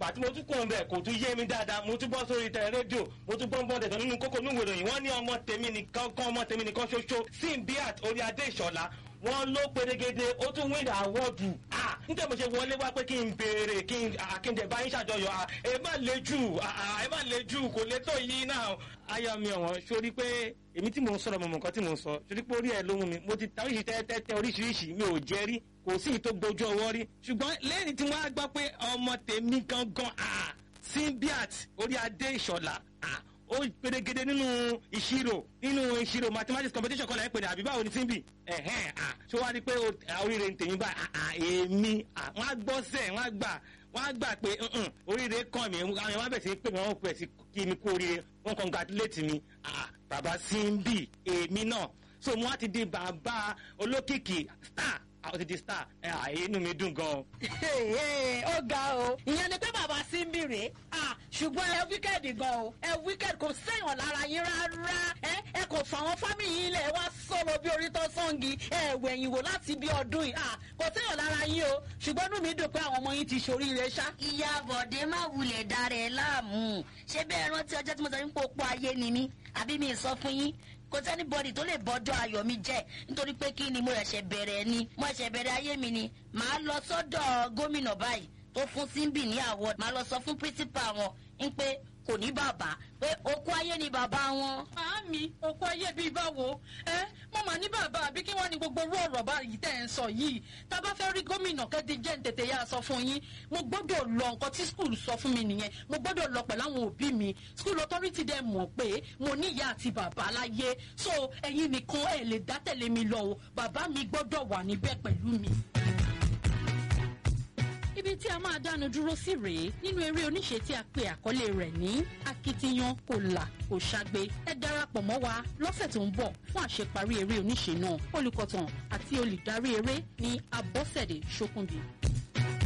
pàtí mo tún kàn bẹ̀ kò tún yé mi dáadáa mo tún bọ́ sórí tẹ rédíò mo tún gbọ́n bọ́ndẹ̀ tán nínú kókó nínú ìròyìn wọ́n ní ọmọ tèmi nìkan kan ọmọ tèmi nìkan ṣoṣo simbiat orí adé ìṣọ̀lá wọ́n ló perégedé ó tún win àwọ́dù ah níta mo ṣe wọlé wá pé kí n béèrè kí n àkíndẹ̀ bá yín ṣàjọyọ̀ ah ẹ má le jù ah ẹ má le jù kò lè tó yín náà. aya mi ọ̀wọ́n sórí pé èmi tí mò ń sọ̀rọ̀ mọ̀mọ́ nǹkan tí mò ń sọ sórí pé orí ẹ̀ ló mú mi mo ti ta oríṣi tẹ́tẹ́tẹ́ oríṣiríṣi mi ò jẹ́ rí kò sí ìtò gbojú ọwọ́ rí ṣùgbọ́n lẹ́yìn tí wọ́n á gbọ́ pé ọmọ tèmi gangan ah simbiat orí adé ìṣọ̀lá ah ó perégedé nínú ìṣirò nínú ìṣirò mathematics competition kọlẹ̀ ẹ̀pẹ̀rẹ̀ àbí báwo ni simbi ẹ̀hẹ́n à ṣé wàá rí i pé oríire ń tèmi báyìí à èmi à wọ́n á gbọ́ sẹ̀ wọ́n á gbà wọ́n á gbà pé oríire kàn mí àwọn èèyàn bẹ̀ sí pé wọ́n pẹ̀ sí kí mi kú oríire wọ́n congratulate mi à bàbá simbi èmi náà so mo á ti di bàbá olókìkí star àwọn ti di star ẹ àyè inú mi dùn gan. ó ga o ìyẹn ni pé bàbá sí ń bìrè ṣùgbọ́n ẹ wíkẹ́ẹ̀dì gan o ẹ wíkẹ́ẹ̀dì kò sẹ́yìn lára yín rárá ẹ ẹ kò fà wọn fámìlì yín lẹ̀ wá sọ̀rọ̀ bí orí tó sọ́ǹgì ẹ wẹ̀yìn wò láti bí ọdún yìí kò sẹ́yìn lára yín o ṣùgbọ́n inú mi dùn pé àwọn ọmọ yín ti ṣoríire ṣá. ìyá bọ̀dé má wulẹ̀ dára ẹ̀ láàmú ṣé bẹ́ẹ̀ rántí ọjọ́ tí mo sọ ní pópó ayé ni mí àbí mi sọ fún yín kò sẹ́ni bọ́dì tó lè bọ́jọ́ ayọ̀ mi jẹ́ nítorí pé kí ni mo ẹ̀ṣẹ̀ bẹ̀rẹ̀ ni mo ẹ̀ṣẹ̀ bẹ̀rẹ̀ ayé mi ni màá lọ sọ́dọ̀ gómìnà báyìí tó fún síbì ní award màá lọ sọ fún principal wọn ń pé kò ní bàbá pé okú ayé ni bàbá wọn. Màámi, òkú ayé bíi báwo? Ẹ mo mà ní bàbá àbí kí wọ́n ní gbogbo orú ọ̀rọ̀ báyìí tẹ̀ ń sọ yìí. Tá a bá fẹ́ rí gómìnà kẹ́dí jẹ́ tètè yá sọ fún yín. Mo gbọ́dọ̀ lọ nǹkan tí skul sọ fún mi nìyẹn. Mo gbọ́dọ̀ lọ pẹ̀lú àwọn òbí mi. Skul authority dẹ̀ mọ̀ pé mo ní ìyá àti bàbá láyé. So ẹ̀yin nìkan ẹ̀ lè dá tẹ̀lé mi lọ o. Bàbá mi gbọ́dọ̀ wà níbẹ̀ pẹ̀lú mi ibi tí a máa dánu dúró sí rèé nínú eré oníṣe tí a pe àkọlé rẹ̀ ní akitiyan kò là kò ṣàgbé ẹ darapọ̀ mọ́ wa lọ́sẹ̀ tó ń bọ̀ fún àṣeparí eré oníṣe náà olùkọ̀tàn àti olùdarí eré ní abọ́sẹ̀dé ṣókùnbí